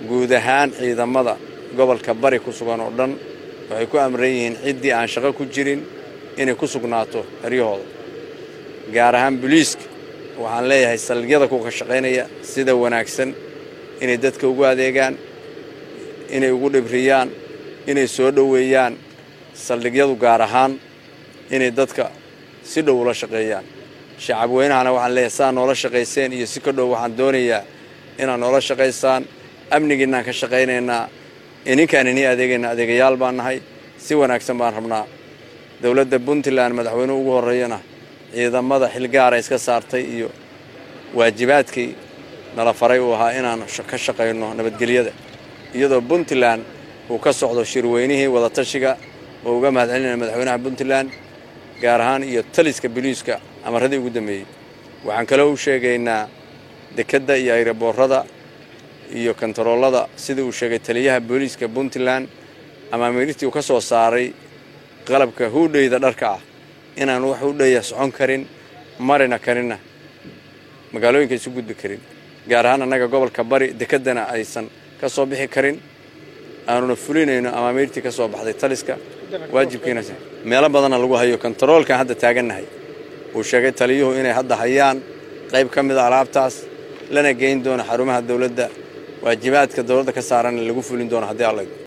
guud ahaan ciidamada gobolka bari ku sugan oo dhan waxay ku amran yihiin ciddii aan shaqo ku jirin inay ku sugnaato eryahooda gaar ahaan buliiska waxaan leeyahay saldhigyada kuka shaqaynaya sida wanaagsan inay dadka ugu adeegaan inay ugu dhibriyaan inay soo dhoweeyaan saldhigyadu gaar ahaan inay dadka si dhow ula shaqeeyaan shacab weynahana waxaan leeyahay saa noola shaqayseen iyo si ka dhow waxaan doonayaa inaad noola shaqaysaan amnigiinaan ka shaqaynaynaa ininkaan inii adeegayna adeegayaal baan nahay si wanaagsan baan rabnaa dowladda puntland madaxweynuhu ugu horreeyana ciidamada xilgaara iska saartay iyo waajibaadkii nala faray uu ahaa inaan ka shaqayno nabadgelyada iyadoo puntland uu ka socdo shirweynihii wadatashiga oo uga mahadcelinaya madaxweynaha puntland gaar ahaan iyo taliska biliiska amaradii ugu dambeeyey waxaan kaloo u sheegaynaa dekedda iyo ayraboorada iyo kontaroolada sidii uu sheegay taliyaha booliiska puntland amaamiirtii uu ka soo saaray qalabka huudhayda dharka ah inaan wax hudhaya socon karin marina karinna magaalooyinka isu gudbi karin gaar ahaan annaga gobolka bari dekeddana aysan ka soo bixi karin aanuna fulinayno amaamiirtii ka soo baxday taliska waajibkiina meelo badana lagu hayo kontaroolkan hadda taagannahay uu sheegay taliyuhu inay hadda hayaan qayb ka mida alaabtaas lana geyn doono xarumaha dowladda waajibaadka dowladda ka saaranna lagu fulin doono haddii alla